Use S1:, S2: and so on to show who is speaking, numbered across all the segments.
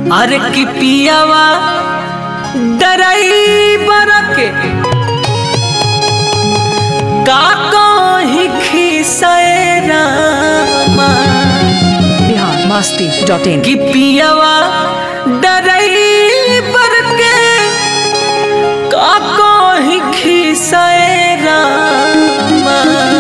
S1: अरे की पियावा डराइबर के का कहीं खिसए रामा
S2: बिहार मस्ती डॉट इन
S1: कि पियावा डराइबर के का कहीं खिसए रामा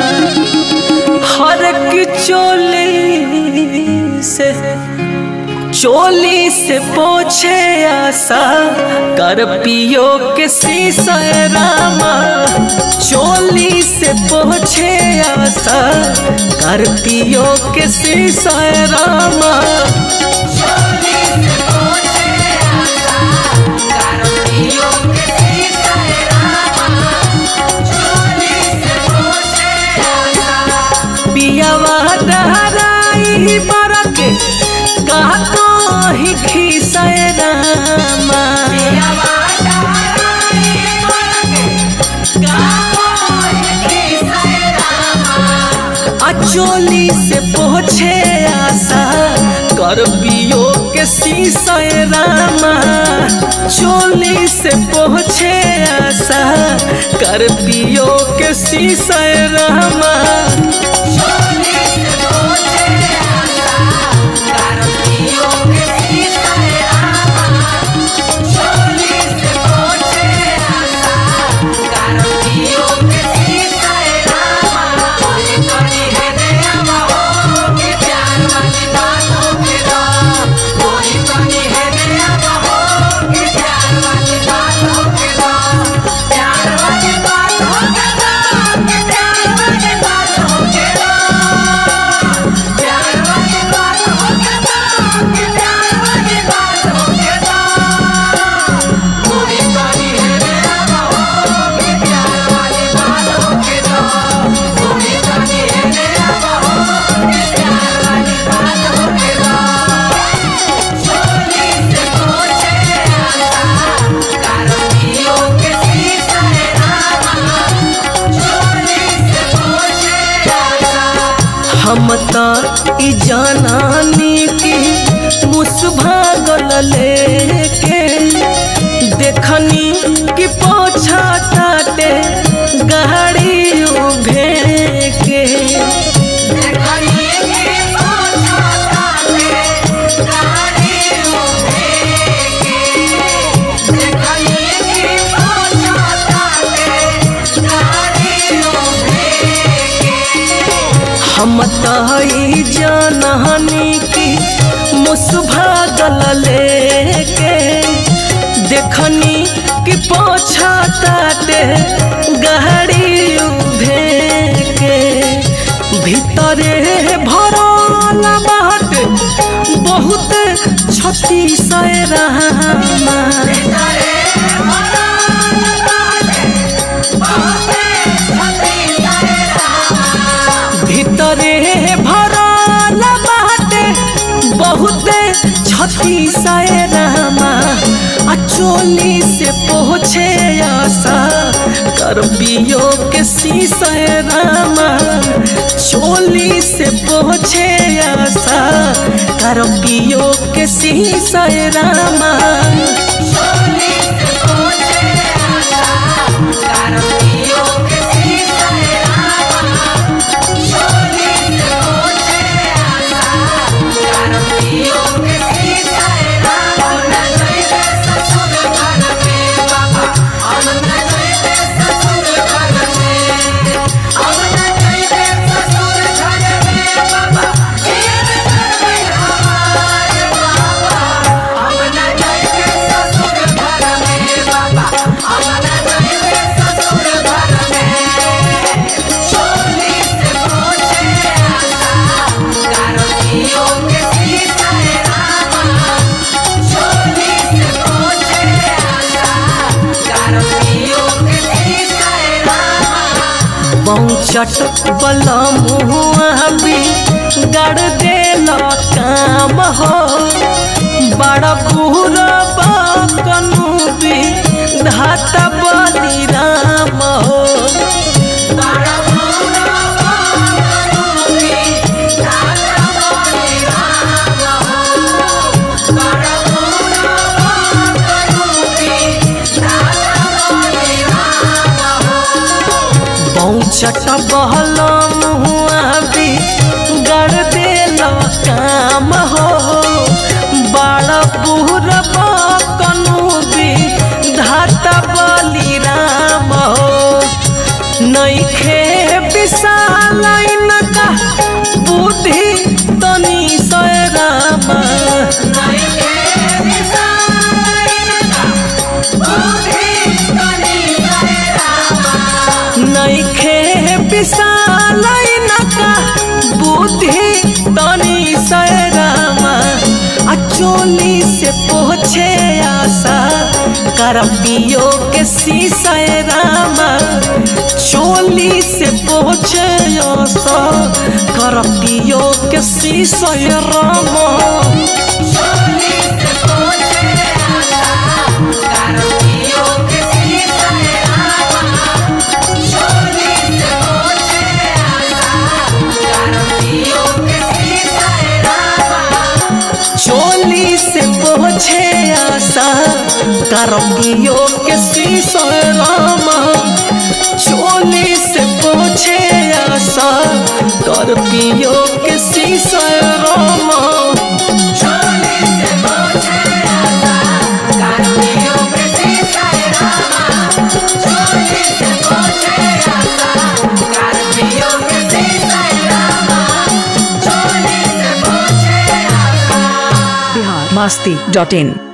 S1: हर की चोली से चोली से पोछे आशा कर पियो के शीशा रामा चोली से पोछे आशा कर पियो के शीशा रामा पियावा डहराई बरके कहा कहीं खिसए रामा अचोली से पहुँचे आशा कर पियो के शीशा रामा चोली से पहुँचे आशा कर पियो के शीशा रामा हम त ई जानानी की मुसभागल लेके देखनी कि पोछा ताटे गाड़ी उभे के हम त ई जानानी की मुसभागल लेके देखनी कि पोछा ताटे गाड़ी उभे के भीतरे भरल बाट बहुत छती सै रामा भीतरे भरल बाटे बहुते छती सै रामा आ चोली से पहुँचे आशा कर पियो के शीशा रामा चोली से पहुँचे आशा कर पियो के शीशा रामा चट बला मुआ भी गड़ देला काम हो बड़ा बुरा बाकनु भी धाता बली राम हो बड़ा बुरा बाकनु भी धाता बली राम हो बड़ा बुरा चट बहल मुआ भी गड़ देल काम हो बड़ बुहर कनु भी धाता बली राम हो नैखे विशाल का बुद्धि तनी सय राम नैखे विशाल का बुद्धि तनी सय राम आ चोली से पहुँचे आशा कर पियो के शीशय राम चोली से पहुँचे आशा कर पियो के शीशय राम चोली से पहुँचे आशा करपियो के शीशो रामा चोली से पहुँचे आशा करपियो के शीशो रामा
S2: बिहार मस्ती डॉट इन